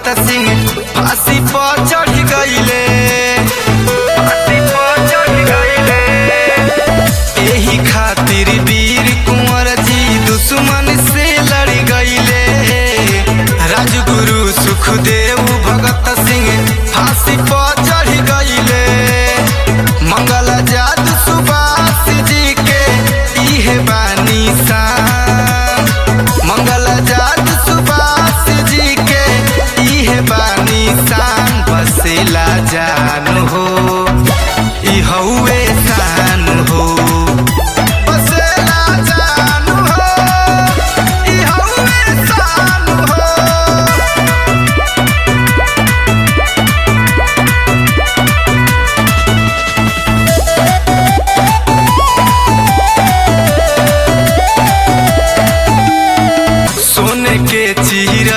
भगत सिंह फांसी पर चढ़ गईले फांसी पर चढ़ गईले एही खातिर वीर कुंवर जी दुश्मन से लड़ गईले राजगुरु सुखदेव भगत सिंह फांसी पर चढ़ गईले मंगल जादू सुभाष जी के इहे बानी शान मंगल जादू सुभाष जी के इहे बानी शान बसेला जान हो ई हउए शान हो बसेला जान हो ई हउए शान हो सोने के चीर